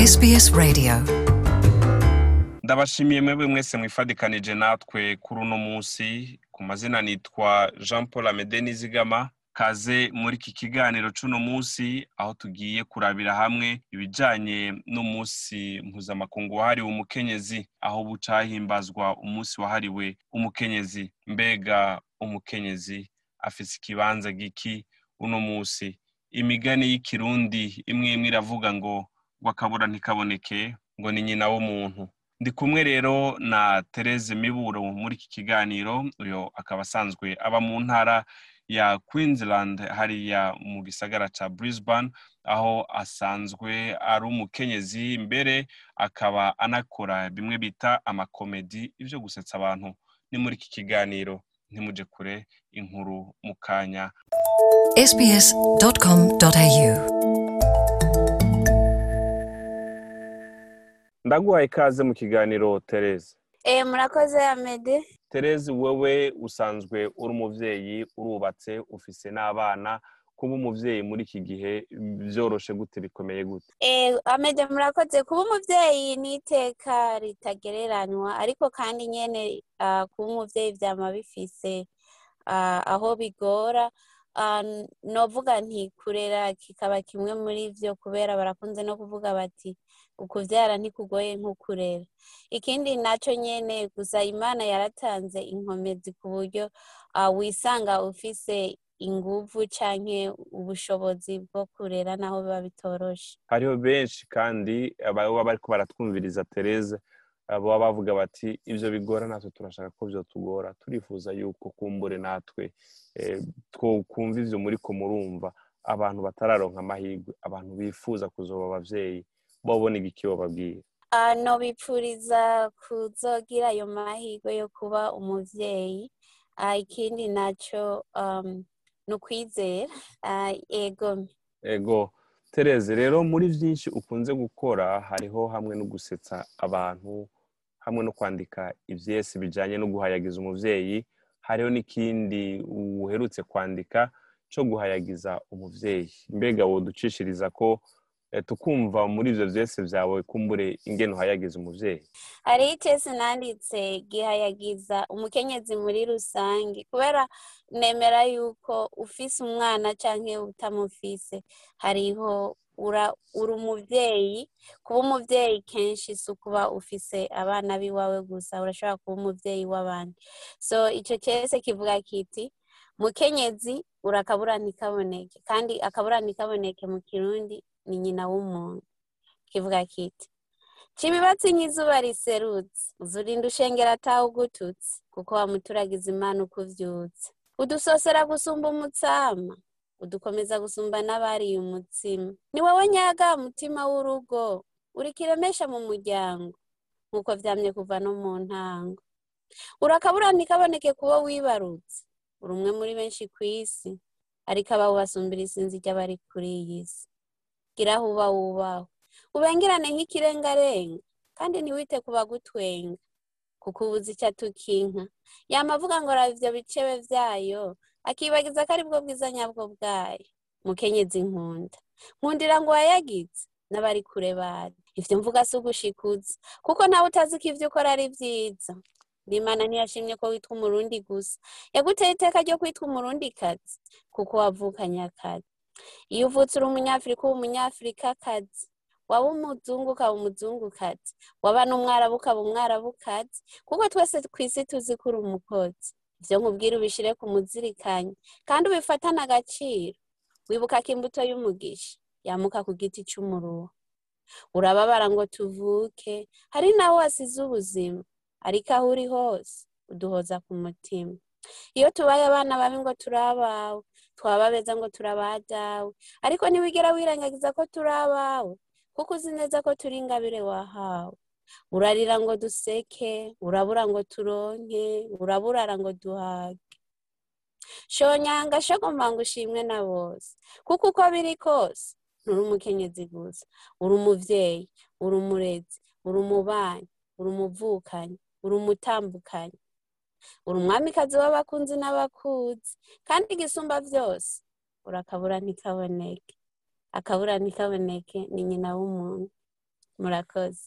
SBS Radio ndabashimiye mwebwe mwese mwifadikanije natwe kuri uno munsi ku mazina nitwa jean paul amede nizigama kaze muri iki kiganiro c'uno munsi aho tugiye kurabira hamwe ibijanye n'umunsi mpuzamakungu wahariwe umukenyezi aho buca hahimbazwa umunsi wahariwe umukenyezi mbega umukenyezi afise ikibanza giki uno munsi imigani y'ikirundi imwe imwe iravuga ngo ngo akabura ntikaboneke ngo ni nyina w'umuntu ndi kumwe rero na Therese Miburo muri iki kiganiro uyo akaba asanzwe aba mu ntara ya Queensland hariya mu gisagara ca Brisbane aho asanzwe ari umukenyezi mbere akaba anakora bimwe bita amakomedi ivyo gusetsa abantu ni muri iki kiganiro ntimuje kure inkuru mu kanya sbs.com.au ndaguhaye ikaze mu kiganiro Therese Eh, murakoze Amede. Therese wewe usanzwe uri umuvyeyi urubatse ufise n'abana kuba umuvyeyi muri iki gihe vyoroshe gute bikomeye gute Eh, Amede murakoze kuba umuvyeyi ni iteka ritagereranywa ariko kandi nyene ah, kuba umuvyeyi vyama bifise ah, aho bigora Ah, n- novuga nti kurera kikaba kimwe muri vyo kubera barakunze no kuvuga bati ukuvyara ntikugoye nko kurera ikindi naco nyene gusa imana yaratanze inkomezi ku buryo ah, wisanga ufise inguvu canke ubushobozi bwo kurera naho biba bitoroshe hariho benshi kandi baba bariko baratwumviriza Therese baba bavuga bati ivyo bigora natwe turashaka ko vyotugora turifuza yuko kumbure natwe eh, twokumva ivyo muriko murumva abantu batararonka amahirwe abantu bifuza kuzoba abavyeyi bobona igiki bababwira Ah, nobipfuriza kuzogira ayo mahirwe yo kuba umuvyeyi Ah, ikindi naco um, ni ukwizera Ah, ego ego Therese rero muri vyinshi ukunze gukora hariho hamwe no gusetsa abantu hamwe no kwandika ivyese bijanye no guhayagiza umuvyeyi hariho n'ikindi uherutse kwandika co guhayagiza umuvyeyi mbega woducishiriza ko eh, tukumva muri ivyo vyese vyawe kumbure ingene uhayagiza umuvyeyi hariho icese nanditse gihayagiza umukenyezi muri rusange kubera nemera yuko ufise umwana canke utamufise hariho ura uri umuvyeyi kuba umuvyeyi kenshi si ukuba ufise abana b'iwawe gusa urashobora kuba umuvyeyi w'abandi so ico cese kivuga kiti mukenyezi urakabura ntikaboneke kandi akabura ntikaboneke mu kirundi ni nyina w'umuntu kivuga kiti Cibibatsi nk'izuba riserutse uzurinda ushengera atawe ugututse kuko wamuturagiza imana uko uvyutse udusosera gusumba umutsama udukomeza gusumba n'abariye umutsima ni wowe nyaga mutima w'urugo uri kiremesha mu muryango nk'uko vyamye kuva no mu ntango urakabura ntikaboneke kubo wibarutse uri umwe muri benshi kw'isi ariko abawe basumbira isinzi ry'abari kuri iyi si gira aho uba wubahwe ubengerane nk'ikirengarenga kandi ntiwite ku bagutwenga kuko ubuze icyo atukinka yama avuga ngo raba ivyo bicebe vyayo akibagiza ko aribwo bwiza nyabwo bwayo mukenyezi nkunda nkundira ngo wayagize n'abari kure bari ivyo mvuga si ugushikuza kuko nawe utazi ko ivyo ukora ari vyiza n'imana ntiyashimye ko witwa umurundi gusa yaguteye iteka ryo kwitwa umurundikazi kuko wavukanye akazi iyo uvutse uri umunyafurika uba umunyafurikakazi waba umuzungu ukaba umuzungukazi waba n'umwarabu ukaba umwarabukazi kuko twese kw'isi tuzi ko uri umukozi ivyo nkubwira ubishire ku muzirikanyi kandi ubifatane agaciro wibuka ko imbuto y'umugisha yamuka ku giti c'umuruho urababara ngo tuvuke hari nawe wasize ubuzima ariko aho uri hose uduhoza ku mutima iyo tubaye abana babi ngo turi abawe twaba beza ngo turi abadawe ariko ntiwigera wirengagiza ko turi abawe kuko uzi neza ko turi ingabire wahawe urarira ngo duseke urabura ngo turonke uraburara ngo duhage shonyanga shogomba ngo ushimwe na bose kuko uko biri kose nturi umukenyezi gusa uri umuvyeyi uri umurezi uri umubanyi uri umuvukanyi uri umutambukanyi uri umwamikazi w'abakunzi n'abakuzi kandi igisumba vyose urakabura ntikaboneke akabura ntikaboneke ni nyina w'umuntu murakoze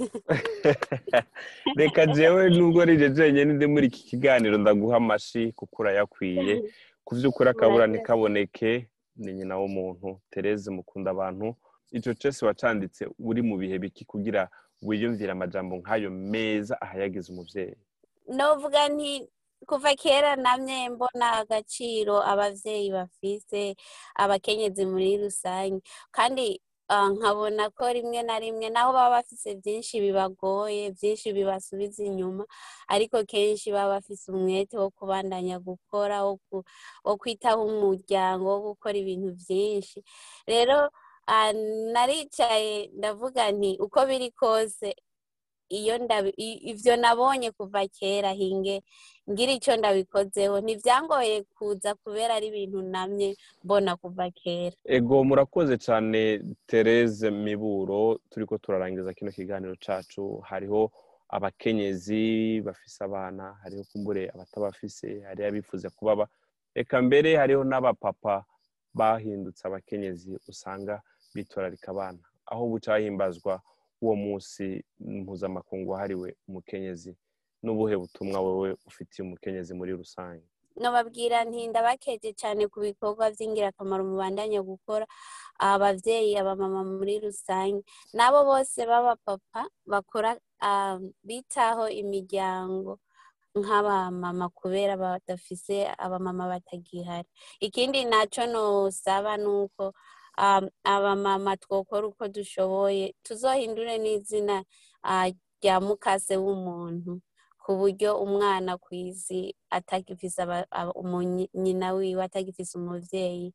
reka jewe nubwo rije jenyine ndi muri iki kiganiro ndaguha amashi kuko urayakwiye ku by'ukuri akabura Murakoze. ntikaboneke ni nyina w'umuntu tereze mukunda abantu icyo cese wacanditse uri mu bihe biki kugira wiyumvire amajambo nk'ayo meza ahayagize umubyeyi novuga nti kuva kera namye mbona agaciro abavyeyi bafise abakenyezi muri rusange kandi ah, nkabona ko rimwe na rimwe naho baba bafise vyinshi bibagoye vyinshi bibasubiza inyuma ariko kenshi baba bafise umwete wo kubandanya gukora wo ku- wo kwitaho umuryango wo gukora ibintu vyinshi rero ah, naricaye ndavuga nti uko biri kose iyo ndabi i- ivyo nabonye kuva kera hinge ngira ico ndabikozeho ntivyangoye kuza kubera ari ibintu namye mbona kuva kera ego murakoze cyane tereze miburo turiko turarangiza kino kiganiro cacu hariho abakenyezi bafise abana hariho kumbure abatabafise hariho abifuza kubaba reka mbere hariho n'abapapa bahindutse abakenyezi usanga bitwararika abana aho buca himbazwa uwo munsi mpuzamakungu wahariwe umukenyezi n'ubuhe butumwa wowe ufitiye umukenyezi muri rusange nobabwira nti ndabakeje cane ku bikorwa vy'ingirakamaro mubandanya gukora abavyeyi abamama muri rusange n'abo bose b'abapapa bakora ah, bitaho imiryango nk'abamama kubera badafise abamama batagihari ikindi naco nosaba nuko um, abamama twokora uko dushoboye tuzohindure n'izina ah, rya mukase w'umuntu ku buryo umwana ku isi atagifise aba- aba- umunyi- nyina wiwe atagifise umuvyeyi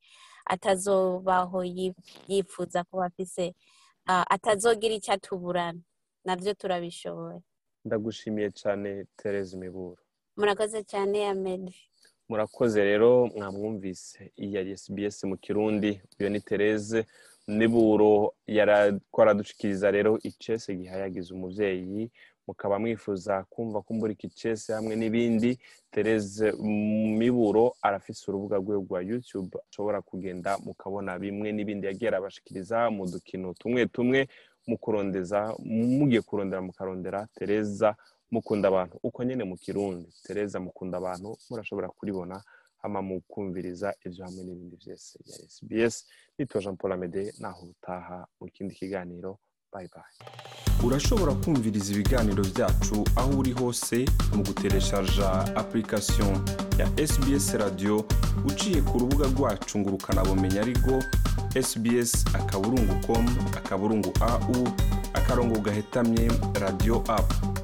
atazobaho yi- yifuza kuba afise ah, atazogira ico atuburana navyo turabishoboye ndagushimiye cyane tereze miburo murakoze cane amedi murakoze rero mwamwumvise iyi yari SBS mu kirundi uyo ni Tereze niburo yarako aradushikiriza rero icese gihayagiza umuvyeyi mukaba mwifuza kumva kumbura iki cese hamwe n'ibindi Tereze miburo arafise urubuga rwe rwa YouTube ashobora kugenda mukabona bimwe n'ibindi yagiye arabashikiriza mu dukino tumwe tumwe mu kurondeza mugiye kurondera mukarondera Tereza mukunda abantu uko nyene mu kirundi tereza mukunda abantu murashobora kuribona hama mukumviriza ivyo hamwe n'ibindi vyose ya SBS nitwa Jean Paul Amede naho utaha mu kindi kiganiro bye bye urashobora kumviriza ibiganiro byacu aho uri hose mu gutereshaja application ya sbs radio uciye ku rubuga rwacu ngo ukanabumenya ariko sbs akaburungu com akaburungu au akarongo gahetamye radio app